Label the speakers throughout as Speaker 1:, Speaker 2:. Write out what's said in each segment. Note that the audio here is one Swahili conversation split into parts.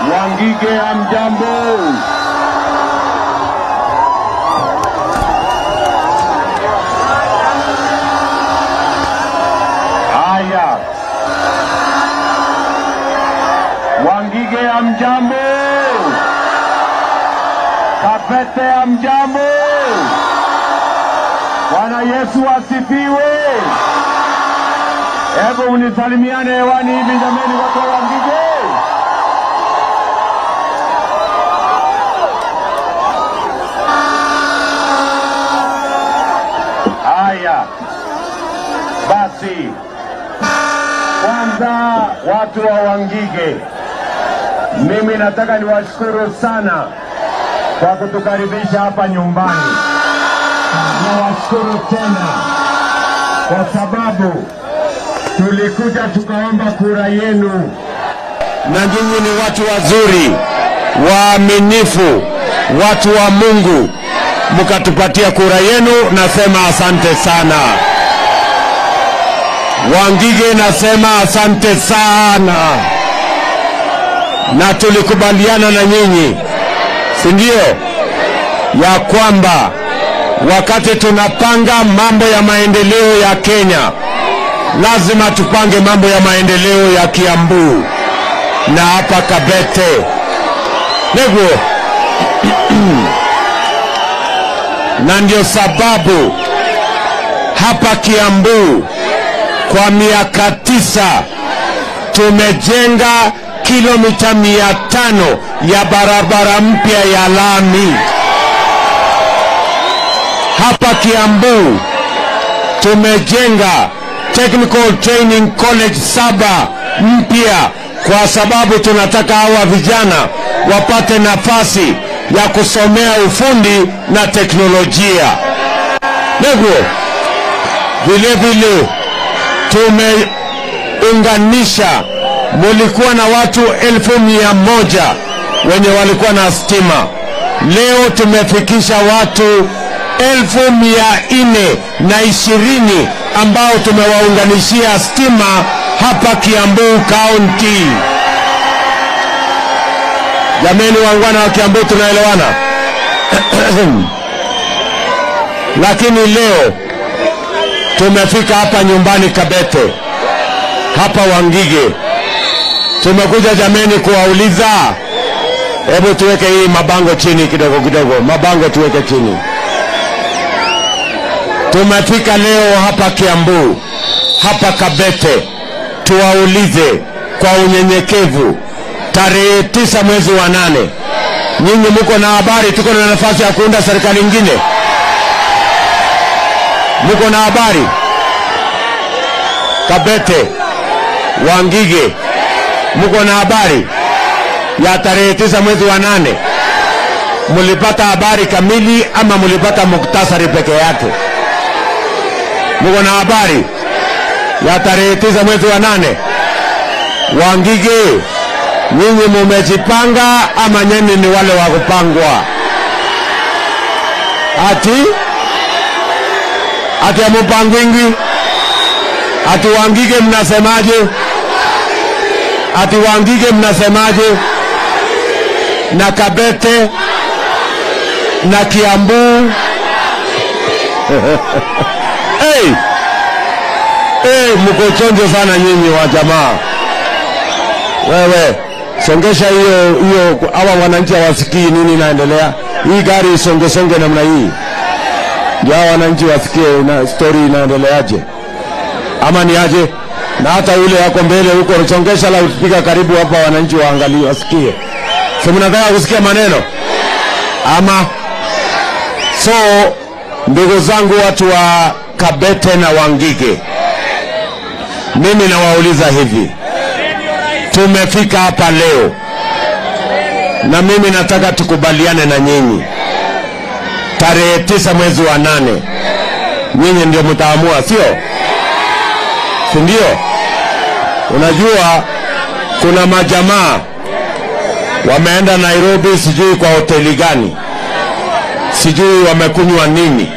Speaker 1: Wangige hamjambo? Haya, Wangige hamjambo? Kapete hamjambo? Bwana Yesu asifiwe. Hebu mnisalimiane hewani hivi jameni, watu wa Wangige. Haya basi, kwanza watu wa Wangige, mimi nataka niwashukuru sana kwa kutukaribisha hapa nyumbani. Nawashukuru tena kwa sababu tulikuja tukaomba kura yenu, na nyinyi ni watu wazuri, waaminifu, watu wa Mungu, mkatupatia kura yenu. Nasema asante sana. Wangige, nasema asante sana, na tulikubaliana na nyinyi, si ndio, ya kwamba wakati tunapanga mambo ya maendeleo ya Kenya lazima tupange mambo ya maendeleo ya Kiambu na hapa Kabete niguo na ndio sababu hapa Kiambu kwa miaka tisa tumejenga kilomita mia tano ya barabara mpya ya lami hapa Kiambu tumejenga Technical Training College saba mpya kwa sababu tunataka hawa vijana wapate nafasi ya kusomea ufundi na teknolojia. Neguo, vile vile tumeunganisha, mulikuwa na watu elfu mia moja wenye walikuwa na stima. Leo tumefikisha watu elfu mia nne na ishirini ambao tumewaunganishia stima hapa Kiambu County. Jameni wangwana wa Kiambu, tunaelewana? Lakini leo tumefika hapa nyumbani Kabete, hapa Wangige, tumekuja jameni kuwauliza, hebu tuweke hii mabango chini kidogo kidogo, mabango tuweke chini. Tumefika leo hapa Kiambu, hapa Kabete, tuwaulize kwa unyenyekevu, tarehe tisa mwezi wa nane, nyinyi muko na habari tuko na nafasi ya kuunda serikali ingine? Muko na habari? Kabete, Wangige, muko na habari ya tarehe tisa mwezi wa nane? Mulipata habari kamili ama mulipata muktasari peke yake? Muko na habari ya tarehe tisa mwezi wa nane? Wangige, nyinyi mumejipanga ama nyinyi ni wale wa kupangwa? Ati ati amupangwingi? Ati Wangige mnasemaje? Ati Wangige mnasemaje? Na Kabete na Kiambu hey! Hey, mko chonjo sana nyinyi wa jamaa. Wewe songesha hiyo hiyo, hawa wananchi hawasikii nini inaendelea. Hii gari isonge songe namna hii, ndio hawa wananchi wasikie na story inaendeleaje, ama ni aje? Na hata yule yako mbele huko, songesha loudspeaker karibu hapa, wananchi waangalie, wasikie. Si mnataka kusikia maneno ama? So ndugu zangu, watu wa Kabete na Wangige, mimi nawauliza hivi, tumefika hapa leo na mimi nataka tukubaliane na nyinyi, tarehe tisa mwezi wa nane, nyinyi ndio mtaamua, sio si ndio? Unajua kuna majamaa wameenda Nairobi, sijui kwa hoteli gani, sijui wamekunywa nini,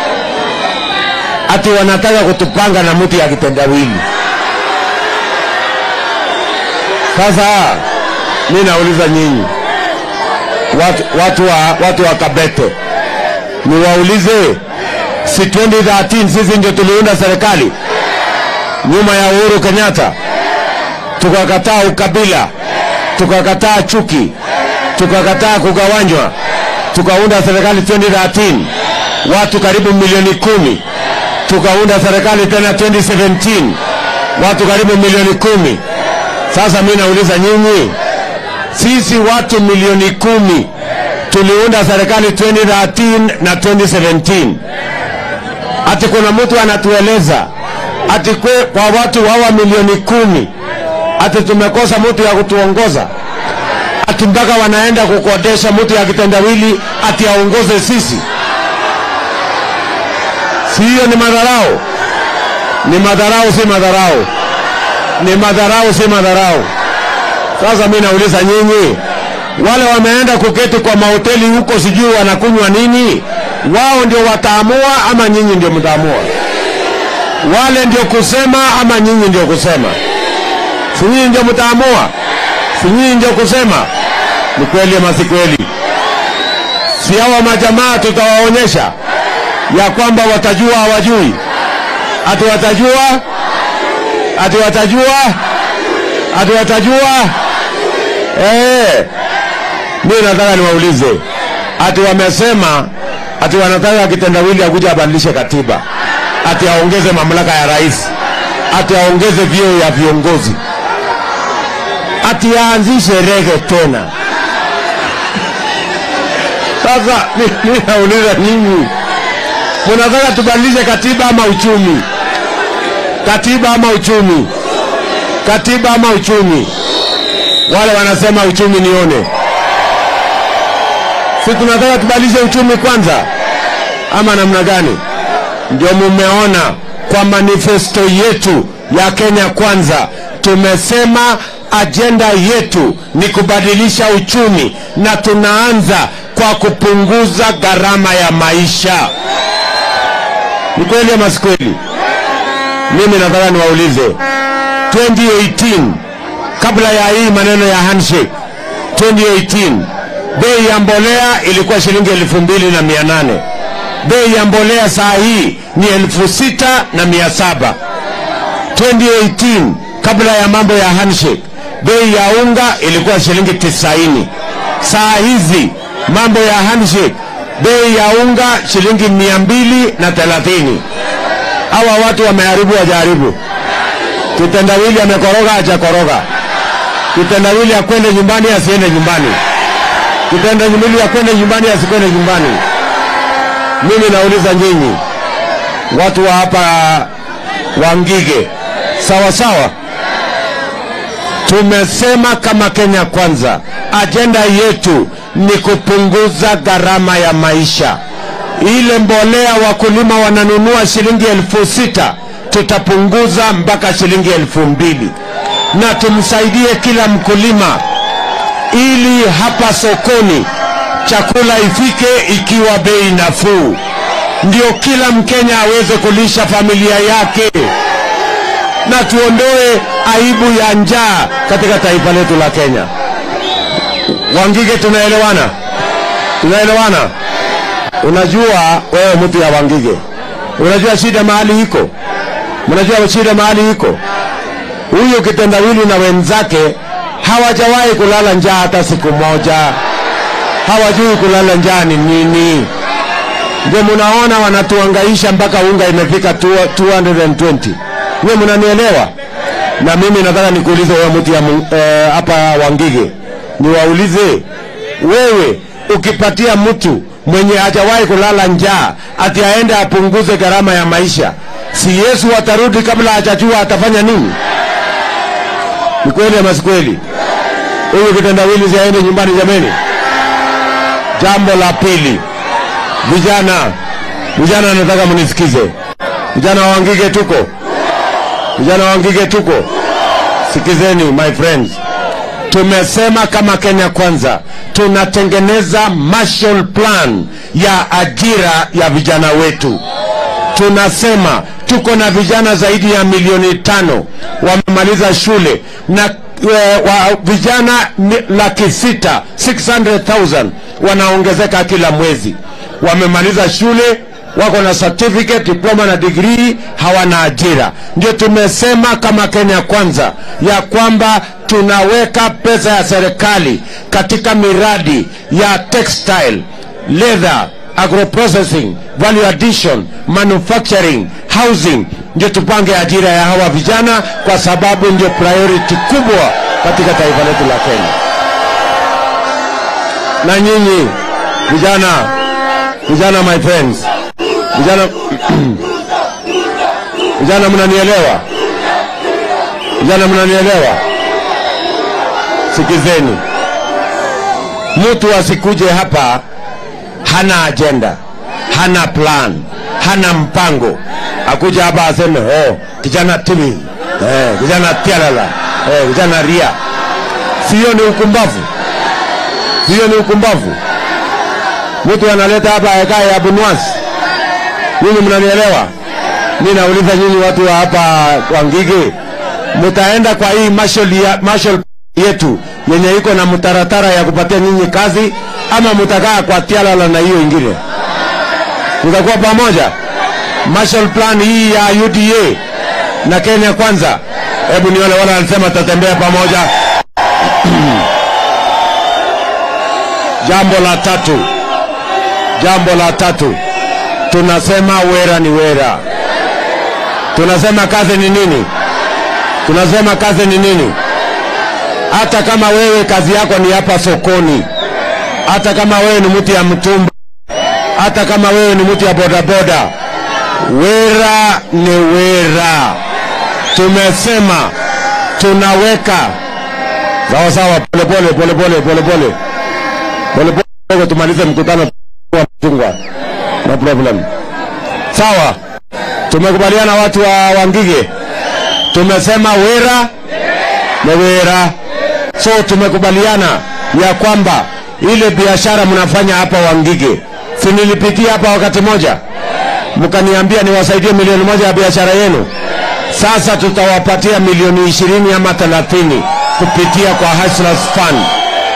Speaker 1: ati wanataka kutupanga na mtu ya kitendawili. Sasa mi nauliza nyinyi watu, watu, wa, watu wa Kabete, niwaulize, si 2013 sisi ndio tuliunda serikali nyuma ya Uhuru Kenyatta, tukakataa ukabila, tukakataa chuki, tukakataa kugawanywa, tukaunda serikali 2013 watu karibu milioni kumi, tukaunda serikali tena 2017 watu karibu milioni kumi. Sasa mi nauliza nyinyi, sisi watu milioni kumi tuliunda serikali 2013 na 2017, ati kuna mtu anatueleza ati kwe, kwa watu hawa milioni kumi ati tumekosa mtu ya kutuongoza, ati mpaka wanaenda kukodesha mtu ya kitendawili ati aongoze sisi. Si hiyo ni madharau? Ni madharau, si madharau? Ni madharau, si madharau? Sasa mi nauliza nyinyi, wale wameenda kuketi kwa mahoteli huko, sijui wanakunywa nini, wao ndio wataamua ama nyinyi ndio mtaamua? Wale ndio kusema ama nyinyi ndio kusema? Si nyinyi ndio mtaamua? Si nyinyi ndio kusema? Ni kweli ama si kweli? Si hawa majamaa tutawaonyesha ya kwamba watajua hawajui, ati watajua, ati watajua, ati watajua. Eh, mimi nataka niwaulize, ati wamesema ati wanataka kitendawili akuja abadilishe katiba, ati aongeze mamlaka ya rais, ati aongeze vyeo ya viongozi, ati aanzishe rege tena. Sasa mimi nauliza nyinyi, munataka tubadilishe katiba ama uchumi? Katiba ama uchumi? Katiba ama uchumi? Wale wanasema uchumi nione. Si tunataka tubadilishe uchumi kwanza, ama namna gani? Ndio mumeona kwa manifesto yetu ya Kenya Kwanza tumesema ajenda yetu ni kubadilisha uchumi, na tunaanza kwa kupunguza gharama ya maisha. Ni kweli ama si kweli? Mimi nataka niwaulize 2018 kabla ya hii maneno ya handshake 2018 bei ya mbolea ilikuwa shilingi elfu mbili na mia nane bei ya mbolea saa hii ni elfu sita na mia saba 2018 kabla ya mambo ya handshake bei ya unga ilikuwa shilingi tisaini saa hizi mambo ya handshake bei ya unga shilingi mia mbili na thelathini hawa watu wameharibu wajaharibu kitendawili amekoroga hajakoroga kitendawili akwende nyumbani asiende nyumbani kitendawili akwende nyumbani asikwende nyumbani mimi nauliza nyinyi watu wa hapa wangige sawa sawa tumesema kama kenya kwanza ajenda yetu ni kupunguza gharama ya maisha ile mbolea wakulima wananunua shilingi elfu sita tutapunguza mpaka shilingi elfu mbili na tumsaidie kila mkulima ili hapa sokoni chakula ifike ikiwa bei nafuu, ndio kila Mkenya aweze kulisha familia yake, na tuondoe aibu ya njaa katika taifa letu la Kenya. Wangige, tunaelewana? Tunaelewana? Unajua wewe mtu ya Wangige, unajua shida mahali iko, mnajua shida mahali iko. Huyu kitendawili na wenzake hawajawahi kulala njaa hata siku moja, hawajui kulala njaa ni nini. Ndio munaona wanatuangaisha mpaka unga imefika 220. Nyewe mnanielewa? Na mimi nataka nikuulize wewe mtu ya eh, hapa Wangige, niwaulize wewe, ukipatia mtu mwenye hajawahi kulala njaa ati aende apunguze gharama ya maisha, si Yesu atarudi kabla hajajua atafanya nini? Ni kweli ama si kweli? Huyu kitendawili siaende nyumbani jameni. Jambo la pili, vijana, vijana, nataka mnisikize. Vijana wa Wangige tuko, vijana wa Wangige tuko, sikizeni my friends, tumesema kama Kenya Kwanza tunatengeneza Marshall Plan ya ajira ya vijana wetu. Tunasema tuko na vijana zaidi ya milioni tano wamemaliza shule na e, wa vijana mi- laki sita 600,000 wanaongezeka kila mwezi. Wamemaliza shule, wako na certificate, diploma na degree, hawana ajira. Ndio tumesema kama Kenya Kwanza ya kwamba tunaweka pesa ya serikali katika miradi ya textile, leather, agroprocessing, value addition, manufacturing, housing, ndio tupange ajira ya hawa vijana, kwa sababu ndio priority kubwa katika taifa letu la Kenya. Na nyinyi vijana, vijana, my friends, vijana, vijana, mnanielewa? Vijana, mnanielewa? Sikizeni, mtu asikuje hapa hana ajenda, hana plan, hana mpango, akuja hapa aseme oh, kijana timi eh, kijana tialala eh, kijana ria. Sio ni ukumbavu? Sio ni ukumbavu? Mtu analeta hapa ekae ya bunwasi. Nyinyi mnanielewa? Mimi nauliza nyinyi watu wa hapa kwa Ngige, mtaenda kwa hii marshal ya, marshal yetu yenye iko na mtaratara ya kupatia nyinyi kazi ama mtakaa kwa tialala na hiyo ingine? Mtakuwa pamoja? Marshall plan hii ya UDA na Kenya Kwanza, hebu nione wale wanasema tatembea pamoja. Jambo la tatu, jambo la tatu, tunasema wera ni wera. Tunasema kazi ni nini? Tunasema kazi ni nini? Hata kama wewe kazi yako ni hapa sokoni, hata kama wewe ni mtu ya mtumba, hata kama wewe ni mtu ya bodaboda, wera ni wera. Tumesema tunaweka sawa sawa, polepole polepole polepole polepole, tumalize mkutano wa mchungwa, no problem. Sawa, tumekubaliana watu wa Wangige, tumesema wera ni wera. So tumekubaliana ya kwamba ile biashara mnafanya hapa Wangige, si nilipitia hapa wakati moja mkaniambia niwasaidie milioni moja ya biashara yenu. Sasa tutawapatia milioni ishirini ama thelathini kupitia kwa Hustlers Fund.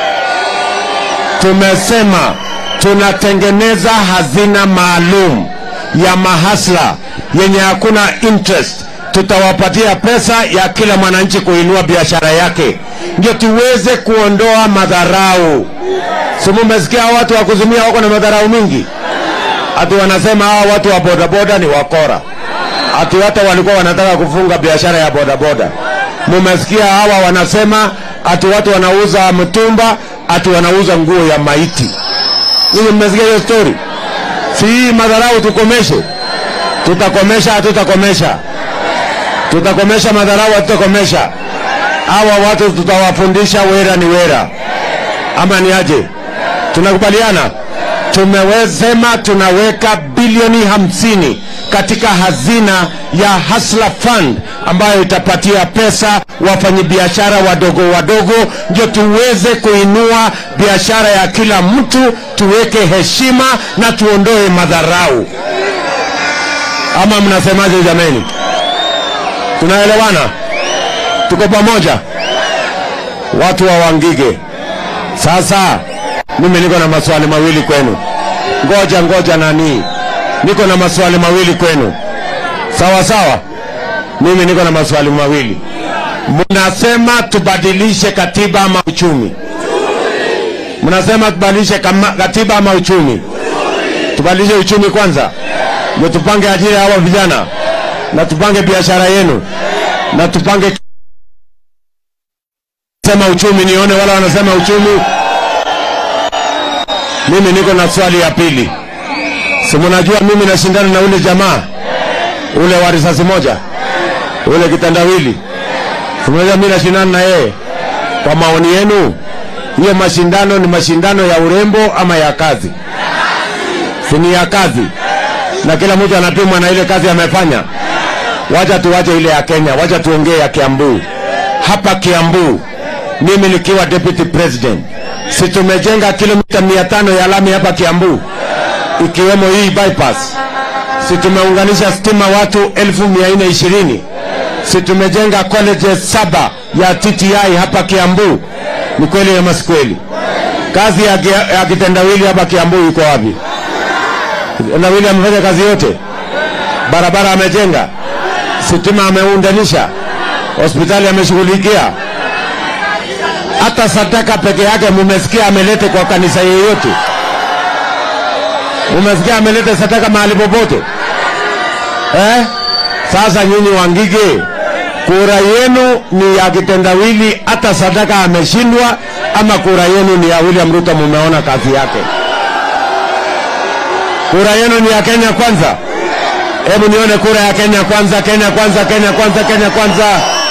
Speaker 1: Tumesema tunatengeneza hazina maalum ya mahasla yenye hakuna interest. Tutawapatia pesa ya kila mwananchi kuinua biashara yake, ndio tuweze kuondoa madharau. Si mumesikia hao watu wa kuzumia wako na madharau mingi? Ati wanasema hawa watu wa bodaboda ni wakora, ati hata walikuwa wanataka kufunga biashara ya bodaboda. Mumesikia hawa wanasema ati watu wanauza mtumba, ati wanauza nguo ya maiti. Ninyi mmesikia hiyo story? Si hii madharau tukomeshe? Tutakomesha, hatutakomesha? Tutakomesha madharau, hatutakomesha? Hawa watu tutawafundisha wera ni wera, ama ni aje? Tunakubaliana? tumewesema tunaweka bilioni hamsini katika hazina ya Hustler Fund ambayo itapatia pesa wafanyabiashara wadogo wadogo, ndio tuweze kuinua biashara ya kila mtu, tuweke heshima na tuondoe madharau. Ama mnasemaje jameni? Tunaelewana? Tuko pamoja, watu wa Wangige? Sasa mimi niko na maswali mawili kwenu. Ngoja ngoja, nani, niko na maswali mawili kwenu. Sawa sawa, mimi niko na maswali mawili. Mnasema tubadilishe katiba ama uchumi? Mnasema tubadilishe kama- katiba ama uchumi? Tubadilishe uchumi kwanza, ndio tupange ajira ya hawa vijana na tupange biashara yenu na tupange sema uchumi, nione wala wanasema uchumi. Mimi niko na swali ya pili. Si mnajua mimi nashindana na ule jamaa ule wa risasi moja ule kitandawili, si mnajua mimi nashindana na yeye. Kwa maoni yenu, hiyo mashindano ni mashindano ya urembo ama ya kazi? Si ni ya kazi, na kila mtu anapimwa na ile kazi amefanya. Wacha tuwache ile ya Kenya, wacha tuongee ya Kiambu. Hapa Kiambu, mimi nikiwa deputy president, si tumejenga kilomita mia tano ya lami hapa Kiambu, ikiwemo hii bypass. Si tumeunganisha stima watu elfu mia nne ishirini Si tumejenga colleges saba ya TTI hapa Kiambu? Ni kweli ama si kweli? Kazi ya, kia- ya kitendawili hapa Kiambu iko wapi? Kitendawili amefanya kazi yote, barabara amejenga, sitima ameundanisha, hospitali ameshughulikia, hata sadaka peke yake mumesikia amelete kwa kanisa yeyote? Mumesikia amelete sadaka mahali popote eh? Sasa nyinyi Wangige, kura yenu ni ya kitendawili, hata sadaka ameshindwa, ama kura yenu ni ya William Ruto? Mumeona kazi yake. Kura yenu ni ya Kenya Kwanza. Hebu nione kura ya Kenya Kwanza, Kenya Kwanza, Kenya Kwanza, Kenya Kwanza.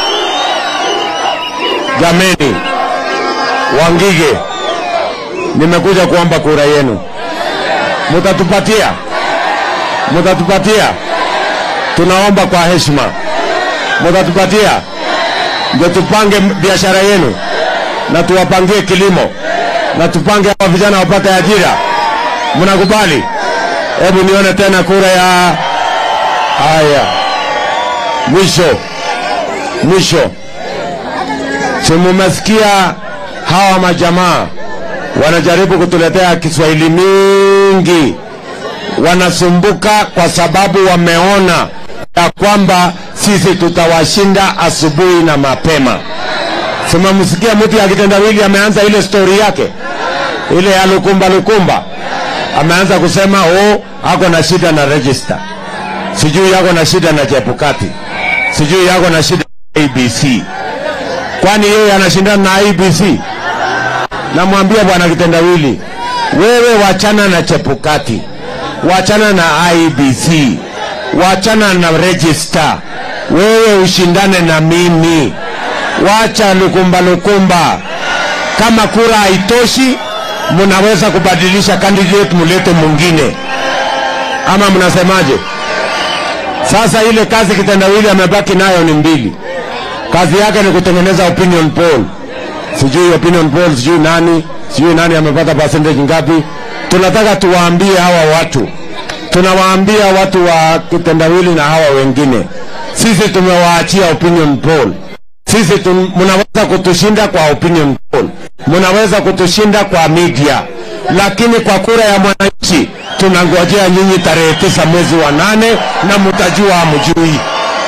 Speaker 1: Jameni, Wangige, nimekuja kuomba kura yenu, mutatupatia? Mutatupatia? Tunaomba kwa heshima, mutatupatia ndio tupange biashara yenu na tuwapangie kilimo na tupange hawa vijana wapate ajira. Mnakubali? Hebu nione tena kura ya haya. Mwisho mwisho, si mumesikia hawa majamaa wanajaribu kutuletea Kiswahili mingi, wanasumbuka kwa sababu wameona ya kwamba sisi tutawashinda asubuhi na mapema. Simamsikia mtu ya kitendawili ameanza ile stori yake ile ya lukumba lukumba, ameanza kusema oh, ako na shida na register, sijui yako na shida na Chebukati, sijui yako na shida na ABC. Kwani yeye anashindana na IBC? Namwambia bwana kitendawili, wewe wachana na Chebukati, wachana na IBC, wachana na register, wewe ushindane na mimi, wacha lukumba lukumba. Kama kura haitoshi, mnaweza kubadilisha candidate, mulete mwingine, ama mnasemaje? Sasa ile kazi kitendawili amebaki nayo ni mbili. Kazi yake ni kutengeneza opinion poll, sijui opinion poll, sijui nani, sijui nani amepata percentage ngapi. Tunataka tuwaambie hawa watu, tunawaambia watu wa kitendawili na hawa wengine, sisi tumewaachia opinion poll. Sisi tum, mnaweza kutushinda kwa opinion poll, mnaweza kutushinda kwa media, lakini kwa kura ya mwananchi tunangojea nyinyi tarehe tisa mwezi wa nane na mtajua hamjui.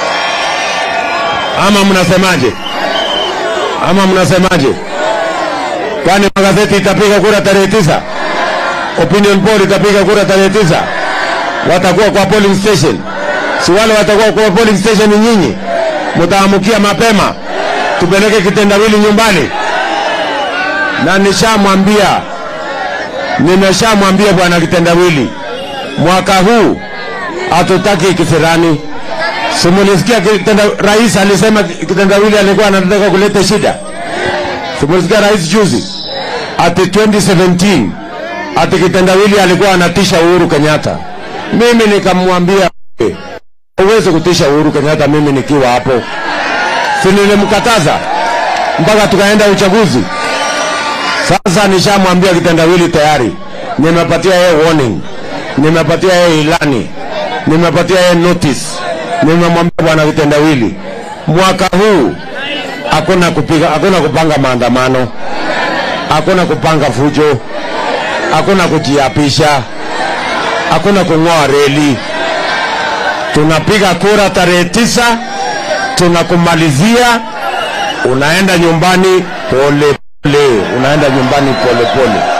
Speaker 1: Ama mnasemaje? Ama mnasemaje? Kwani magazeti itapiga kura tarehe tisa? Opinion poll itapiga kura tarehe tisa? Watakuwa kwa polling station, si wale watakuwa kwa polling station? Nyinyi mtaamukia mapema, tupeleke kitendawili nyumbani. Na nishamwambia, nimeshamwambia bwana kitendawili, mwaka huu hatutaki kisirani. Simulisikia kitenda, rais alisema kitendawili alikuwa anataka kuleta shida. Simulisikia rais juzi ati 2017 ati kitendawili alikuwa anatisha Uhuru Kenyatta. Mimi nikamwambia huwezi kutisha Uhuru Kenyatta mimi nikiwa hapo, si nilimkataza mpaka tukaenda uchaguzi. Sasa nishamwambia kitendawili tayari, nimepatia yeye warning, nimepatia yeye ilani, nimepatia yeye notice, nimemwambia bwana kitendawili, mwaka huu hakuna kupiga, hakuna kupanga maandamano, hakuna kupanga fujo, hakuna kujiapisha, hakuna kung'oa reli. Tunapiga kura tarehe tisa, tunakumalizia, unaenda nyumbani pole pole, unaenda nyumbani pole pole.